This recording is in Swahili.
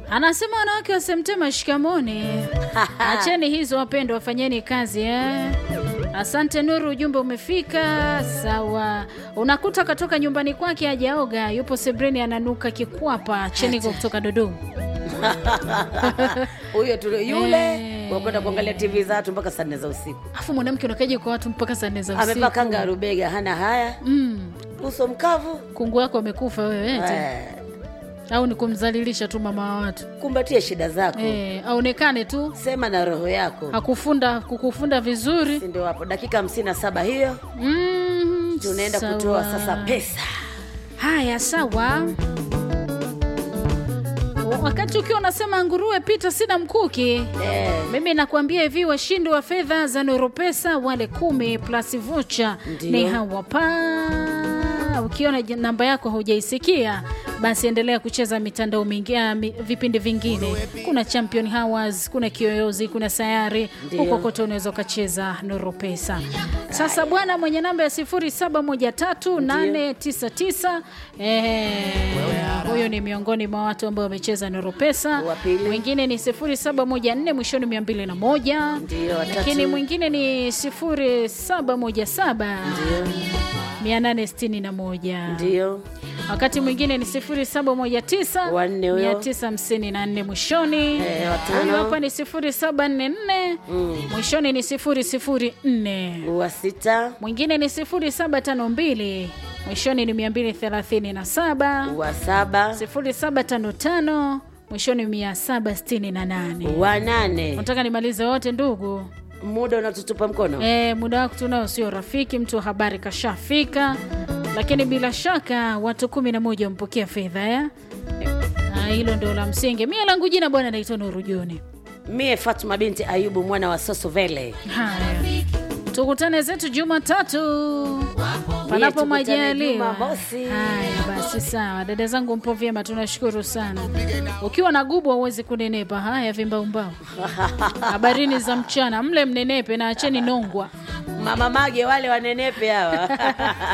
Anasema wanawake wasemtema shikamoni. Acheni hizo wapendwa, wafanyeni kazi eh. Asante Nuru, ujumbe umefika. Sawa, unakuta katoka nyumbani kwake hajaoga, yupo sebreni ananuka kikwapa. Cheniko kutoka Dodoma. huyo tu yule Eh. wakwenda kuangalia tv za watu mpaka saa nne za usiku Afu mwanamke unakaje kwa watu mpaka saa nne za usiku? amevaa kanga ya rubega hana haya Mm, uso mkavu kungu wako amekufa wewe eti? eh, Au ni kumdhalilisha tu mama wa watu kumbatie shida zako eh, aonekane tu sema na roho yako hakufunda kukufunda vizuri si ndio hapo dakika hamsini na saba hiyo mm, tunaenda sawa. kutoa sasa pesa Haya, sawa. Wakati ukiwa unasema nguruwe pita, sina mkuki eh, mimi nakwambia hivi, washindi wa fedha za Noropesa wale kumi plus vocha Ndio. ni hawa pa. Ukiona j- namba yako haujaisikia basi endelea kucheza mitandao mingi, ah, mi, vipindi vingine. Kuna Champion Hours, kuna Kiyoyozi, kuna Sayari, Ndio. huko kote unaweza ukacheza Noropesa. Sasa bwana mwenye namba ya 0713899899 eh, huyo ni miongoni mwa watu ambao wamecheza Noropesa. Wa pili. Mwingine ni 0714 mwishoni 201 Ndio, watatu. lakini mwingine ni 0717 861 ndio wakati mwingine ni 0719 Wanne huyo. 954 mwishoni Eh, watano. huyu hapa ni 0744 mwishoni ni 004 wa sita mwingine ni 0752 mwishoni ni 237 wa saba 0755 mwishoni 768 wa nane nataka nimalize wote ndugu muda unatutupa mkono e, muda wako tunao sio rafiki mtu wa habari kashafika lakini bila shaka watu kumi na moja wampokea fedha ya Ah, hilo ndio la msingi mie langu jina bwana naitwa Nuru Joni mie fatuma binti ayubu mwana wa sosovele haya tukutane zetu jumatatu panapo tukutane majaliwa Jumamosi. haya basi sawa dada zangu mpo vyema tunashukuru sana ukiwa na gubu hauwezi kunenepa haya vimbaumbao habarini za mchana mle mnenepe na acheni nongwa mama mage wale wanenepe hawa